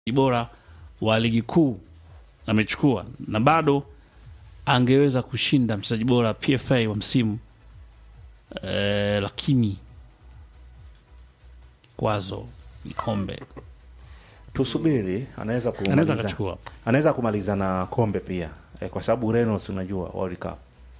bora wa ligi kuu amechukua, na bado angeweza kushinda mchezaji bora PFA wa msimu e, lakini kwazo ni kombe tusubiri, anaweza anaweza kumaliza, akachukua. anaweza kumaliza na kombe pia eh, kwa sababu Ureno si unajua World Cup,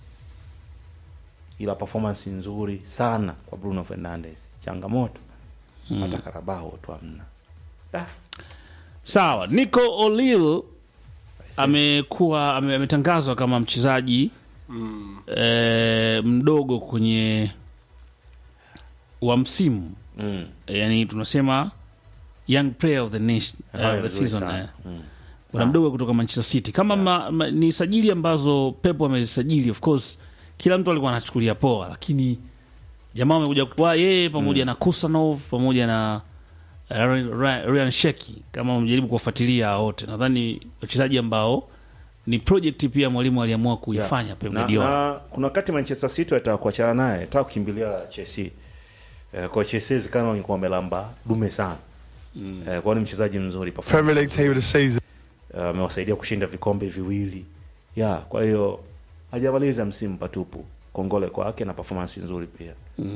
ila performance nzuri sana kwa Bruno Fernandes, changamoto hata Karabao tu hamna. Ah, Sawa, Nico Olil amekuwa ame- ametangazwa kama mchezaji e, mdogo kwenye wa msimu mm. e, yani tunasema young player of the, nation, uh, Hayo of the vizuri season sana. eh. Mm. bwana mdogo kutoka Manchester City kama ma, ma, ni sajili ambazo Pep amezisajili, of course kila mtu alikuwa anachukulia poa, lakini jamaa amekuja kwa yeye pamoja na Kusanov pamoja na uh, Ryan- Ryan Sheki, kama mjaribu kuwafuatilia hao wote, nadhani wachezaji ambao ni project pia mwalimu aliamua kuifanya Yeah. Pep na, Guardiola. na kuna wakati Manchester City wataka kuachana naye, wataka kukimbilia Chelsea. Eh, kwa Chelsea zikana walikuwa wamelamba dume sana. Mm. Eh, kwa ni mchezaji mzuri performance. Premier League team of the season. Eh, amewasaidia kushinda vikombe viwili. Ya, kwa hiyo hajamaliza msimu patupu. Kongole kwake na performance nzuri pia.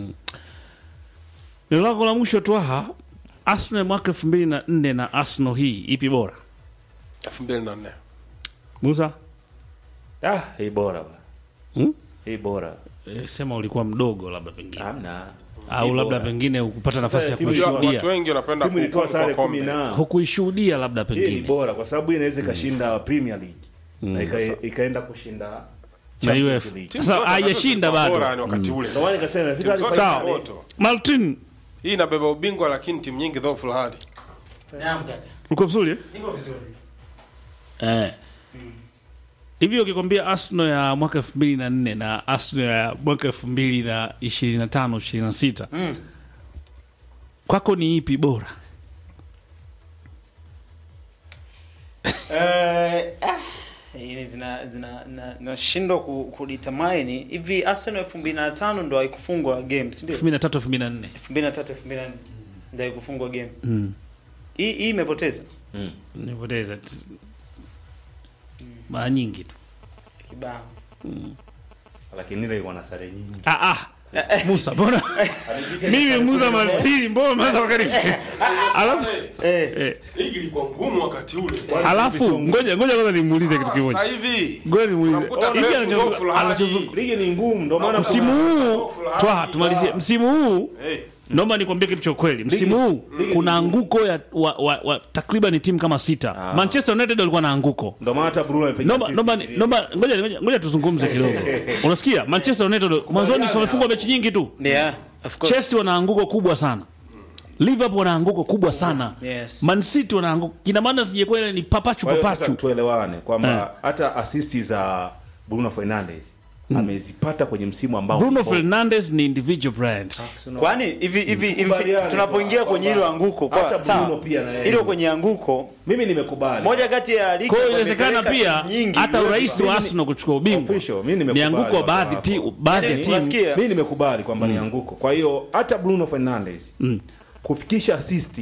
Neno lako la mwisho Twaha, Arsenal mwaka elfu mbili na nne na Arsenal hii ipi bora? elfu mbili na nne Musa Ah, hii bora bwana. hmm? Hii bora. E, sema ulikuwa mdogo labda pengine Hamna. au Hii labda bora. pengine ukupata nafasi ya Eh, timu Unajua, kuishuhudia, watu wengi wanapenda Timu ilitoa kuhukumu sare kwa 10 kombe na hukuishuhudia labda hii ni pengine bora kwa sababu hii inaweza ikashinda Premier League. Na ika, Sasa- ikaenda kushinda na Champions UEFA. League. Timu Sasa zote haijashinda zilikuwa bado. bora ni wakati ule Ndio maana sasa. nikasema Timu ifika zote Sawa. zina moto. Martin hii inabeba ubingwa lakini timu nyingi dhaifu hadi Naam kaka. uko vizuri eh? Niko vizuri. eh. Hivi ukikwambia Arsenal ya mwaka elfu mbili na nne na Arsenal ya mwaka elfu mbili na ishirini na tano ishirini na sita Mm. kwako ni ipi bora? Eh, ah, hili zina zina na- nashindwa ku, kudetermine hivi Arsenal 2005 ndo haikufungwa game, si ndio? elfu mbili na tatu elfu mbili na nne 2003 2004 ndo haikufungwa game. Mm. Hii hii imepoteza Mm. nipoteza t- mara nyingi tu kibao. Lakini ile iko na sare nyingi. ah, ah. Musa mbona mimi Musa Martini mbona umeanza wakati alafu Eh, eh, ligi ilikuwa ngumu wakati ule alafu ngoja ngoja kwanza nimuulize kitu sasa kimoja hivi ngoja nimuulize Unakuta hivi Pep anacho- dhaifu hadi. anachozu- Ligi ni ngumu ndio maana msimu kuna- huu twa tumalizie msimu huu Eh, naomba nikwambie kitu cha ukweli msimu huu kuna anguko ya wa, wa, wa, takriban timu kama sita Ah. manchester united walikuwa na anguko ndio maana hata Bruno amepiga Nomba, assist nomba, ishirini. nomba, ngoja, ngoja, ngoja tuzungumze kidogo unasikia manchester united mwanzoni si wamefungwa mechi nyingi tu yeah, of course. chelsea wana anguko kubwa sana liverpool wana anguko kubwa sana Yes. man city wana anguko kina maana sijakuwa ile ni papachu Kwa hiyo sasa papachu tuelewane kwamba hata assist za Bruno Fernandes amezipata kwenye msimu ambao bruno ulikuwa- fernandes ni individual brands Kwani hivi hivi hivi Kubaliane tunapoingia kwa- kwenye hilo kwamba anguko hata kwa Bruno sawa. pia na yeye. Hilo kwenye anguko mimi nimekubali moja kati ya ligi kwa hiyo ambayo inawezekana imepeleka pia timu nyingi hata UEFA. urais wa arsenal kuchukua ubingwa Official, mimi ni nimekubali anguko wa wazo baadhi lako. ti- baadhi ya Yaani, timu unasikia? mimi nimekubali kwamba ni anguko kwa hiyo hata Bruno Fernandes kufikisha assist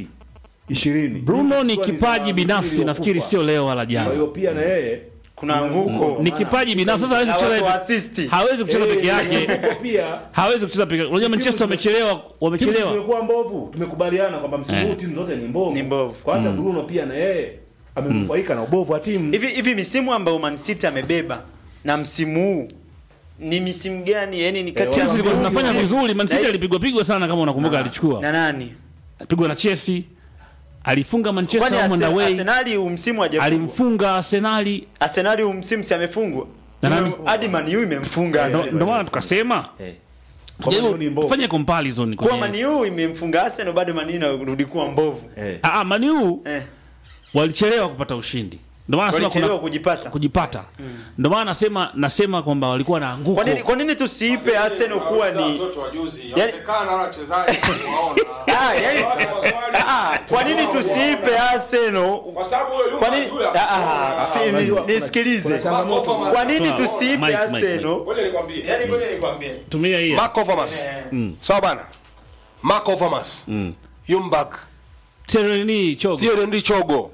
20 bruno ni Ilikuwa kipaji za binafsi mfiri wa nafikiri kufa. sio leo wala kwa hiyo jana pia na yeye kuna anguko ni kipaji binafsi sasa hawezi Na watu wa kucheza assist. hawezi kucheza peke yake Anguko pia hawezi kucheza peke yake unajua manchester wamechelewa timu wamechelewa zimekuwa mbovu tumekubaliana kwamba msimu huu timu zote ni mbovu Ni mbovu. kwa hata Bruno pia na yeye amenufaika na ubovu wa timu hivi hivi misimu ambayo Man City amebeba na msimu huu ni misimu gani yani ni kati Chelsea ya zilikuwa zinafanya msimu- vizuri man city na- alipigwa pigwa sana kama unakumbuka alichukua na nani alipigwa na chelsea alifunga manchester kwani home and Arse- away Arsenali huu msimu hajafungwa alimfunga arsenali Arsenali huu msimu si amefungwa Na nani? hadi Man U imemfunga Ndo- Arsenal ndo maana tukasema Eh. Kwa jaribu hiyo ni mbovu. tufanye comparison kwa kwenye Man U imemfunga Arsenal bado Man U inarudi kuwa mbovu Eh. ah ah, Man U eh walichelewa kupata ushindi ndio maana nasema walichelewa kuna kujipata kujipata ndio maana nasema nasema kwamba walikuwa na anguko kwa nini kwa nini tusiipe Arsenal kuwa ni watoto wa juzi yawezekana wala wachezaji waona ah yani ah kwa nini tusiipe Arsenal kwa sababu huyo yule kwa nini ah ah, si- ni- nisikilize kwa nini Mike, tusiipe Mike, Arsenal ngoja nikwambie yani ngoja nikwambie tumia hii Mark Overmars sawa bana Mark Overmars Yumbak Tereni chogo Thierry Ndi Chogo